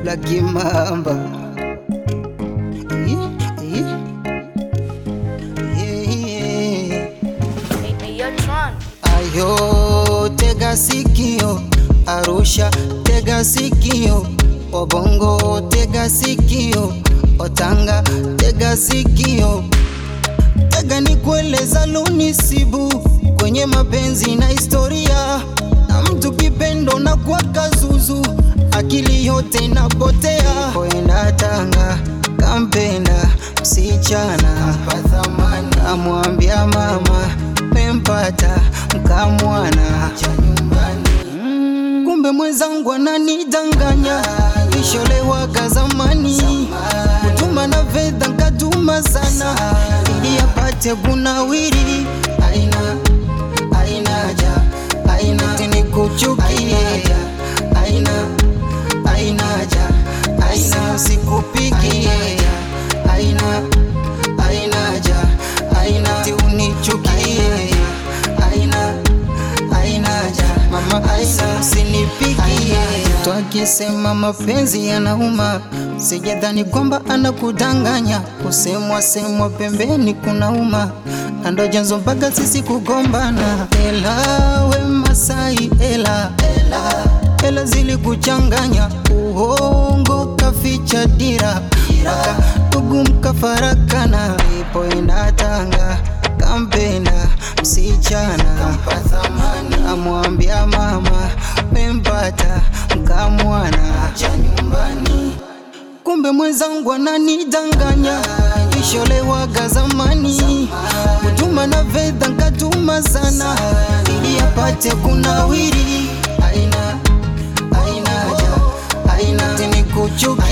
Black Mamba. Yeah, yeah. Yeah, yeah. Hey, hey, yo, Tron. Ayo, tega sikio, Arusha, tega sikio, Wabongo, tega sikio, Otanga, tega sikio, tega ni kueleza lunisibu kwenye mapenzi na historia, na mtu kipendo na kwa kazuzu, akili yote inapotea. Kwenda Tanga, kampenda msichana, kamwambia mama mempata mkamwana cha nyumbani. Mm, kumbe mwenzangu ananidanganya, kisholewaga zamani, kutuma na fedha nkatuma sana, ili apate kunawiri. Aina aina haja aina tini kuchukie aina aina haja aina sikupikie aina aina haja aina ti unichukie aina aina haja mama aina usinipikie twakisema mapenzi yanauma sijadhani kwamba anakudanganya kusemwa semwa pembeni kunauma na ndo janzo mpaka sisi kugombana ela we masai ela ela ela zilikuchanganya uongo kaficha dira mpaka ndugu mkafarakana ipoenda Tanga kampenda msichana amwambia mama mempata mkamwana cha nyumbani kumbe mwenzangu ananidanganya kisholewaga zamani kutuma na fedha nkatuma sana ili apate kunawiri aina aina haja aina tini kuchukia